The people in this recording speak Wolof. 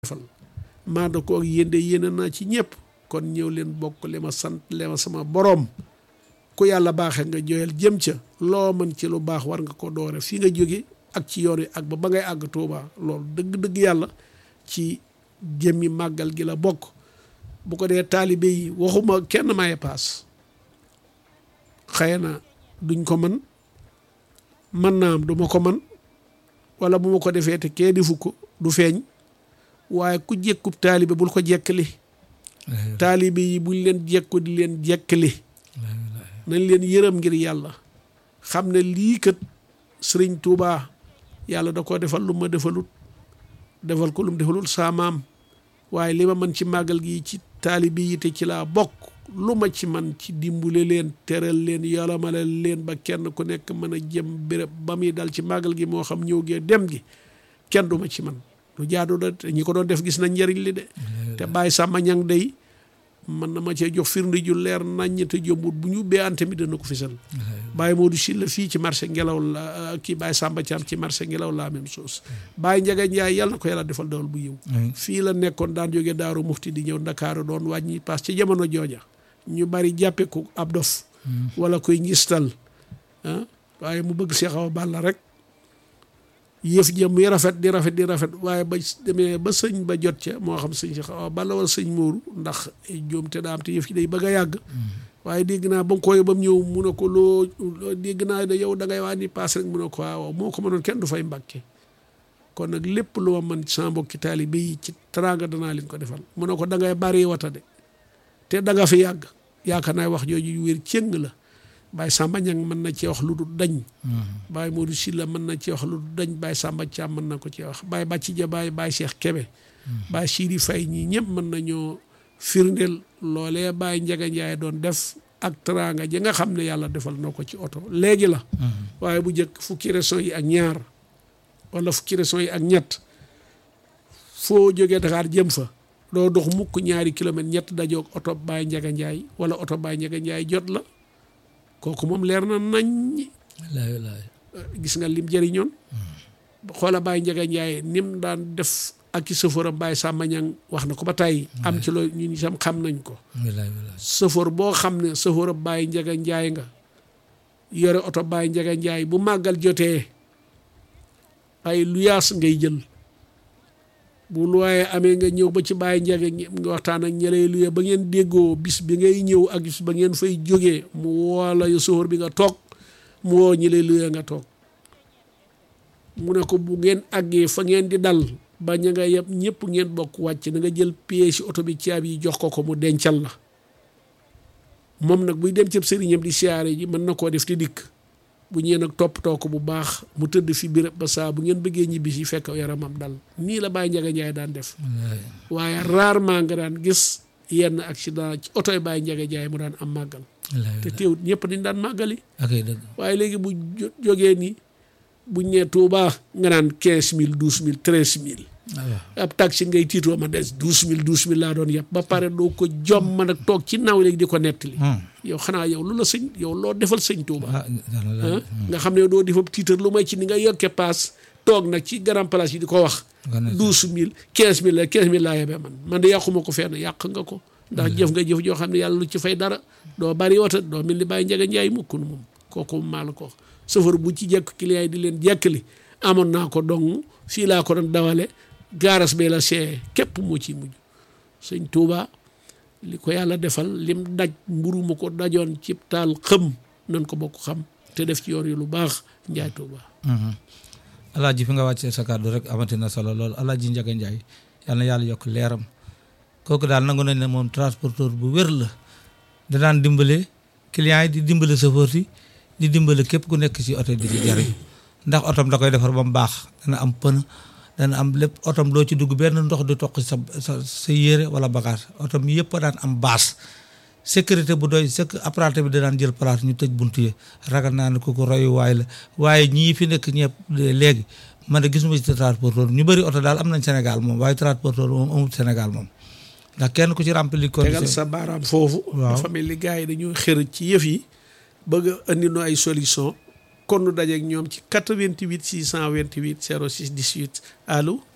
defal maa da ko ak yéen de yéene naa ci ñëpp kon ñëw leen bokk li ma sant le ma sama boroom ku yàlla baaxee nga joyal jëm ca loo mën ci lu baax war nga ko doore fii nga jóge ak ci yoon wi ak ba ba ngay àgg Tuuba loolu dëgg-dëgg yàlla ci jëmmi màggal gi la bokk bu ko dee taalibe yi waxuma kenn maye paas xëy na duñ ko man mën naa am duma ko man wala bu ma ko defee te kee defu ko du feeñ waaye ku jekkub taalibe bul ko jekkali taalibe yi buñ leen jekku di leen jekkali nañ leen yërëm ngir yàlla xam ne lii kat sëriñ Tuubaa yàlla da koo defal lu ma defalut defal ko lu mu defalul saa maam waaye li ma mën ci màggal gi ci taalibe yi te ci laa bokk lu ma ci man ci dimbule leen teral leen yolomalal leen ba kenn ku nekk mën a jëm béréb ba muy dal ci màggal gi moo xam ñëw gee dem gi kenn du ma ci man lu jaadu da te ñi ko doon def gis nañ njëriñ li de te bàyyi sàmma ñang day man na ma cee jox firnde ju leer naññ te jombut bu ñu bee ante mi dana ko fisal bàyyi Modou Sylla fii ci marché ngelaw la kii bàyyi Samba Thiam ci marché ngelaw la même chose bàyyi Njaga Njaay yàlla na ko yàlla defal dawal bu yiw fii la nekkoon daan jóge daaru mufti di ñëw Ndakaaru doon wàññi paas ci jamono jooja ñu bari jàppe ko ab dof wala koy ngistal ah waaye mu bëgg Seex Awa Balla rek yëf jëm muy rafet di rafet di rafet waaye ba demee ba sëñ ba jot ca moo xam sëñ Seex Awa Balla wala sëñ Mooru ndax joom te daa am te yëf yi day bëgg a yàgg waaye dégg naa ba nga koy ba mu ñëw mu ne ko loo dégg naa da yow da ngay waa ni paas rek mu ne ko waaw moo ko mënoon kenn du fay mbàkke kon nag lépp lu ma mën sama mbokki taalibe yi ci teraanga danaa leen ko defal mu ne ko da ngay bari wata de te da nga fi yàgg yaakaar naa wax jooju wér cëng la Baye Samba Ñang mën na cee wax lu dul dañ Baye Modou Sylla mën na cee wax lu dul dañ Baye Samba Thiam mën na ko cee wax Baye Bàcci Ja Baye Baye Cheikh Kebe Baye Sidi Fay ñii ñëpp mën nañoo firndeel loolee Baye Njaga Njaay doon def ak teraanga ji nga xam ne yàlla defal na ko ci oto léegi la waaye bu njëkk fukki régions yi ak ñaar wala fukki régions yi ak ñett foo jógee Dakar jëm fa doo dox mukk ñaari kilomètre ñett dajoog oto Baye Njaga Njaay wala oto Baye Njaga Njaay jot la kooku moom leer na nañ gis nga lim jëriñoon xoola Baye Njaga Njaay nim daan def ak i sëfooram Baye Samba Ñang wax na ko ba tàyyi am ci loolu ñun itam xam nañ ko sëfoor boo xam ne sëfooram Baye Njaga Njaay nga yore oto Baye Njaga Njaay bu màggal jotee ay luyaas ngay jël bu luwaaye amee nga ñëw ba ci Baye Njaga nga waxtaan ak ñeley luye ba ngeen déggoo bis bi ngay ñëw ak bis ba ngeen fay jógee mu woola yu sëfoor bi nga toog mu woo ñeley luye nga toog mu ne ko bu ngeen àggee fa ngeen di dal ba ña nga yëpp ñëpp ngeen bokk wàcc na nga jël pièce ci oto bi caabi yi jox ko ko mu dencal la moom nag buy dem cëb sëriñam di siyaare ji mën na koo def te dikk bu ñëwee nag toppatoo ko bu baax mu tëdd fi béréb ba saa bu ngeen bëggee ñibbi si fekk yaramam dal nii la Baye Njaga Njaay daan def waaye rarement nga daan gis yenn accident ci oto yi Baye Njaga Njaay mu daan am màggal te teewut ñëpp dañ daan màggali waaye léegi bu jógee nii buñ nee Touba nga naan quinze mille douze mille treize mille ab taxi ngay tiitoo ma des douze mille douze mille laa doon yëpp ba pare doo ko jom man ak toog ci naw léegi di ko nettali yow xanaa yow lu la sëñ yow loo defal sëñ Touba nga xam ne doo defab tiitar lu may ci ni nga yokke paas toog nag ci grand place yi di ko wax douze mille quinze mille la quinze mille laa yebee man man de yàquma ko fenn yàq nga ko ndax jëf nga jëf joo xam ne yàlla lu ci fay dara doo bari wata doo mel ni Baye Njaga Njaay mukkunu moom kooku maa la ko wax sëfar bu ci jekk client yi di leen jekkali amoon naa ko dong fii laa ko doon dawale gaaras bee la see képp moo ciy mujj sëñ Touba li ko yàlla defal lim daj mburu ma ko dajoon ci taal xëm nan ko bokk xam te def ci yoon yi lu baax Njaay Touba. alaaji fi nga wàccee sa kàddu rek amati na solo lool alaaji Njaga Njaay yal na yàlla yokk leeram kooku daal nangu nañ ne moom transporteur bu wér la da daan dimbale client yi di dimbale chauffeur yi di dimbale képp ku nekk ci oto di ci jariñ ndax otom da koy defar ba mu baax dana am pën dana am lépp otom doo ci dugg benn ndox di toq sa sa sa yére wala bagage otom yëpp daan am baas sécurité bu doy sëkk apprenti bi da daan jël place ñu tëj buntu yi ragal naa ne ku ko royuwaay la waaye ñii fi nekk ñëpp léegi man de gisuma ci transporteur ñu bëri oto daal am nañ Sénégal moom waaye transporteur moom amul Sénégal moom ndax kenn ku ci rempli tegal sa baaraam foofu dafa mel ni gars yi dañoo xër ci yëf yi bëgg a andi no ay solution kon nu dajeeg ñoom ci 88 628 06 18 allo